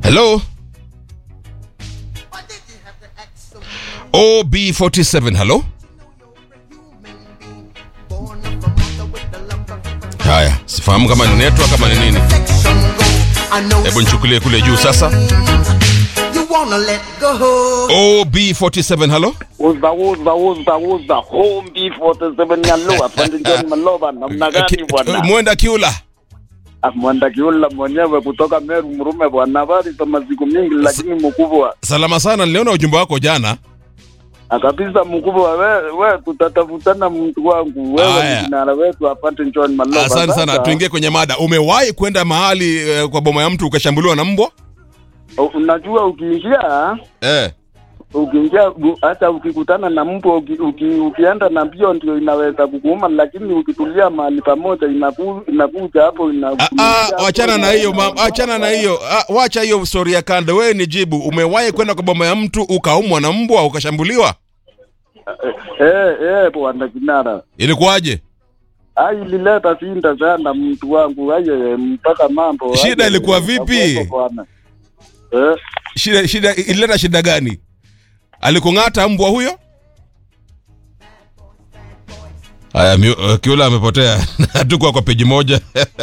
Hello? OB47, hello? Haya, sifahamu kama ni network kama ni nini. Hebu nichukulie kule juu sasa. OB47, hello? Uza uza uza uza home B47 Nyaloa pande John Maloba namna gani Ki- bwana? Mwenda Kiula. Ah, Mwanda kiula mwenyewe kutoka Meru Mrume bwana, habari za masiku mingi, lakini mkubwa Salama sana, niliona ujumbe wako jana. Ah, kabisa mkubwa, we, we tutatafutana mtu wangu, wewe Aya. ni kinara wetu apate John Maloba. Asante sana, Sasa, tuingie kwenye mada. Umewahi kwenda mahali eh, kwa boma ya mtu ukashambuliwa na mbwa? u- unajua ukiingia Eh. ukiingia u- hata ukikutana na mbwa uki, uki, ukienda na mbio ndio inaweza kukuuma, lakini ukitulia mahali pamoja inaku, inakuja hapo Ah, inakuja ah, hapo, wachana na hiyo ina- ma- achana na hiyo ah, wacha hiyo story ya kando. Wewe ni jibu, umewahi kwenda kwa boma ya mtu ukaumwa na mbwa ukashambuliwa? Eh, eh, bwana kinara. Ilikuwaje? Ai ilileta shinda sana mtu wangu aye mpaka mambo. Shida aye, ilikuwa vipi? hapo bwana. Eh, Shida, shida ilileta shida gani? Alikung'ata mbwa huyo? Haya, mi- uh, Kiula amepotea. Hatukuwa kwa peji moja.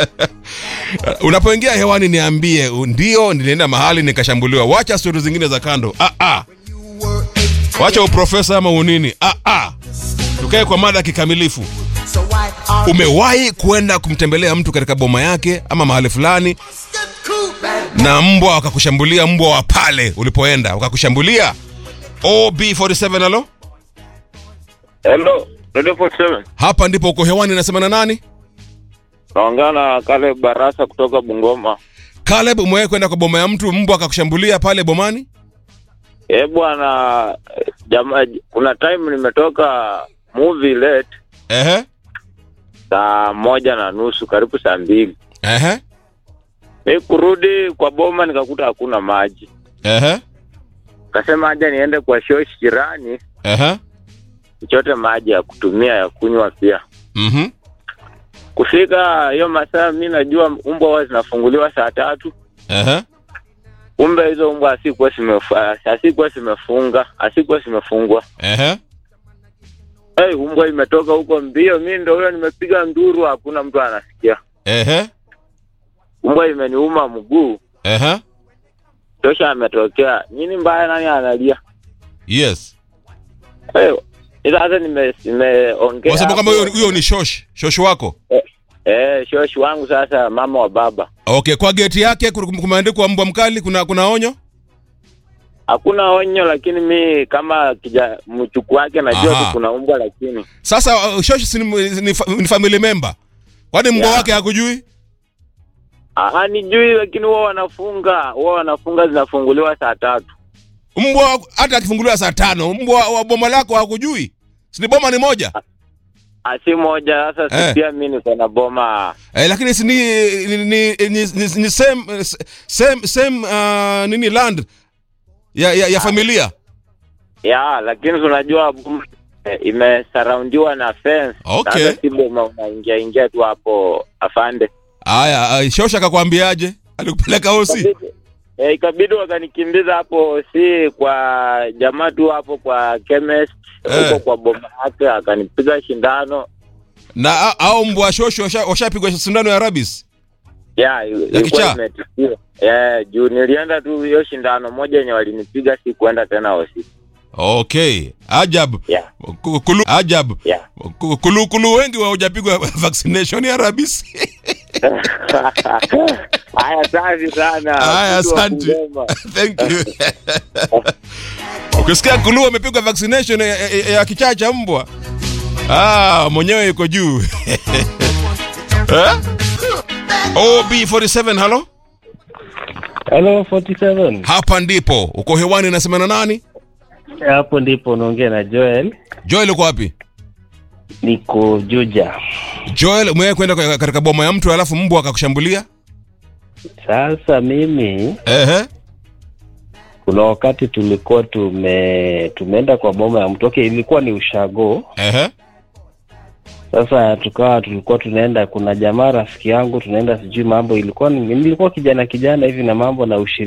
Unapoingia hewani niambie, u- ndio nilienda mahali nikashambuliwa. Wacha stori zingine za kando. Ah, ah. Wacha uprofesa ama unini. Ah, ah. Tukae kwa mada kikamilifu. Umewahi kwenda kumtembelea mtu katika boma yake ama mahali fulani na mbwa wakakushambulia, mbwa wa pale ulipoenda wakakushambulia? OB47 alo, Hello, Radio 47. hapa ndipo uko hewani, nasema na nani? Naongea na kale Barasa kutoka Bungoma. Caleb, umewahi kwenda kwa boma ya mtu mbwa akakushambulia pale bomani? Eh bwana, jamaa, kuna time nimetoka movie late Ehe, saa moja na nusu karibu saa mbili. ehe, Mi kurudi kwa boma nikakuta hakuna maji, ehe, kasema aja niende kwa shoshi jirani ehe, nichote maji ya kutumia ya kunywa pia. mhm, Kufika hiyo masaa, mi najua mbwa huwa zinafunguliwa saa tatu. ehe, Kumbe hizo mbwa asikuwa zimefunga, asikuwa zimefunga, asikuwa zimefungwa. ehe. Hey, umbwa imetoka huko mbio, mi ndo huyo nimepiga nduru, hakuna mtu anasikia. Ehe, Umbwa imeniuma mguu, ehe, tosha ametokea nini mbaya, nani analia? yes. Hey, sasa nime- nimeongea Kwa sababu kama hapo. huyo huyo ni shosh, shosh wako. eh, shoshi wangu sasa, mama wa baba, Okay, kwa geti yake ku- kumeandikwa mbwa mkali, kuna kuna onyo? hakuna onyo, lakini mi kama kija mchuku wake najua Aha. tu kuna umbwa, lakini Sasa uh, shosh si ni, ni, fa- ni family member. Kwani mbwa Yeah. wake hakujui? ah, nijui, lakini huwa wanafunga, huwa wanafunga, zinafunguliwa saa tatu. Mbwa hata akifunguliwa saa tano, mbwa wa boma lako hakujui? Si ni boma ni moja? Ah, si moja sasa, Eh. si pia mi niko na boma Eh, lakini si ni ni, ni, ni, ni, ni same same same uh, nini land ya ya, ya familia. ya lakini tunajua boma, eh, imesaraundiwa na fence. Okay. Sasa si boma unaingia ingia tu hapo afande. Haya, uh, Shosha akakwambiaje? Alikupeleka hosi? Ikabidi- Eh, ikabidi wakanikimbiza hapo, si kwa jamaa tu hapo kwa chemist Eh. huko kwa boma yake, akanipiga shindano Na a- au mbwa Shosho washa- washapigwa sindano ya rabies? ya ilikuwa kichaa? imetishia. Eh, juu nilienda tu hiyo shindano moja yenye walinipiga, si kuenda tena hosi. Okay. Ajab. Yeah. Ku- Kulu, ajab. Yeah. Ku- Kulu, kulu wengi hawajapigwa vaccination ya rabies. Haya, safi sana. Haya, Mtu wa asante. Bungoma. Thank you. Ukisikia kulu amepigwa vaccination ya, ya, ya kichaa cha mbwa. Ah, mwenyewe yuko juu. eh? OB47 halo? Hello 47. Hapa ndipo. Uko hewani nasema na nani? Hapo ndipo unaongea na Joel. Joel uko wapi? Niko Juja. Joel umewahi kwenda kwa- katika boma ya mtu alafu mbwa akakushambulia? Sasa mimi Ehe. kuna wakati tulikuwa tume tumeenda kwa boma ya mtu. Okay, ilikuwa ni ushago. Ehe. Sasa tukawa tulikuwa tunaenda, kuna jamaa rafiki yangu tunaenda, sijui mambo ilikuwa ni, nilikuwa kijana kijana hivi na mambo na ushirika